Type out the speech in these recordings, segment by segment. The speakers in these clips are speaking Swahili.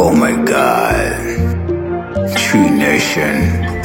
Oh my god. Tree Nation.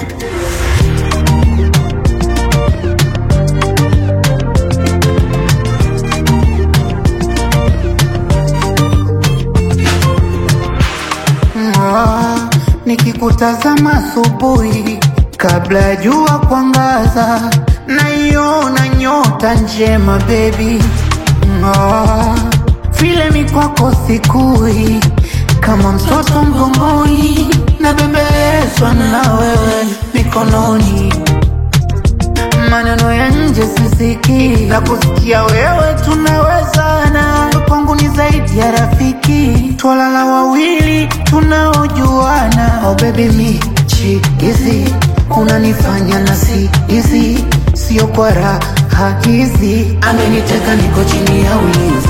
Ah, nikikutazama asubuhi kabla ya jua kuangaza, naiona nyota njema baby. Ah, vile mikwako sikui kama mtoto mgongoni, nabembelezwa na wewe mikononi maneno ya nje sisikii, na kusikia wewe tunawezana. Kwangu ni zaidi ya rafiki, twalala wawili tunaojuana. Oh baby mi chikizi, unanifanya na si hizi, sio kwa raha hizi. Ameniteka niko chini ya ulinzi,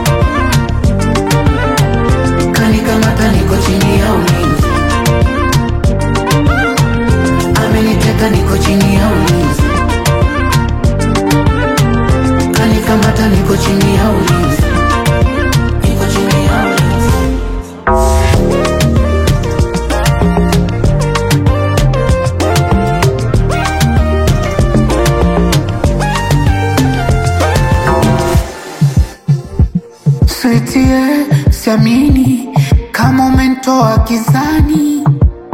kanikamata niko chini ya ulinzi, ameniteka niko chini ya ulinzi kanikamata niko chini ya ulinzi, niko chini ya ulinzi. Sweetie, siamini kama umenitoa gizani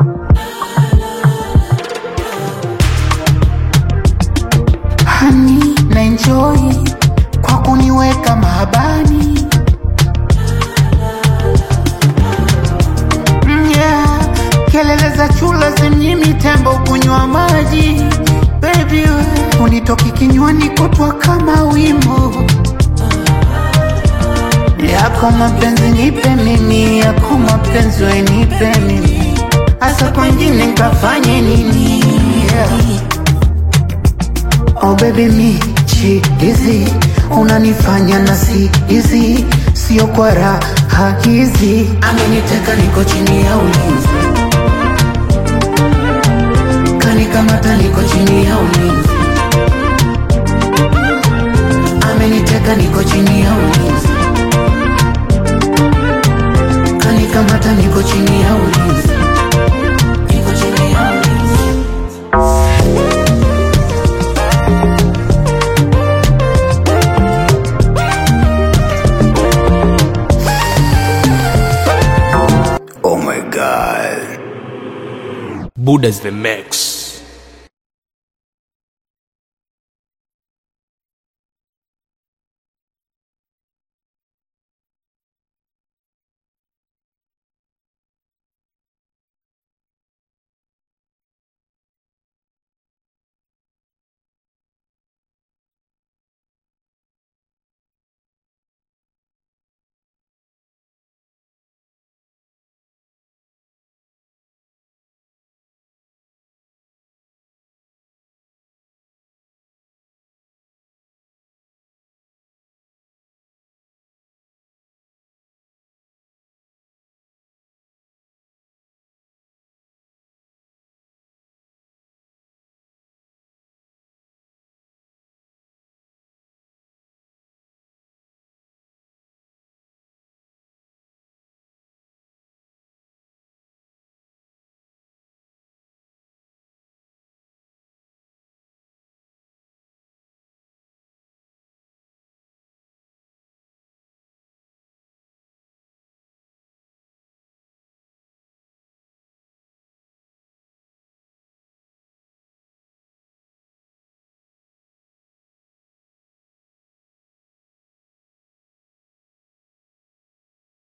hani na enjoy kwa kuniweka mahabani Mm, yeah. kelele za chula zimnyimi tembo kunywa maji baby we, unitoki kinywani kutwa kama wimbo yako mapenzi nipe mimi yako mapenzi we nipe mimi hasa kwengine nkafanye nini yeah. Oh baby mi chizi unanifanya na si hizi sio kwa raha hizi ameniteka niko chini ya ulinzi kanikamata niko chini ya ulinzi ameniteka niko chini ya ulinzi kanikamata niko chini ya ulinzi niko chini ya ulinzi Oh my god. Buddha's the mix.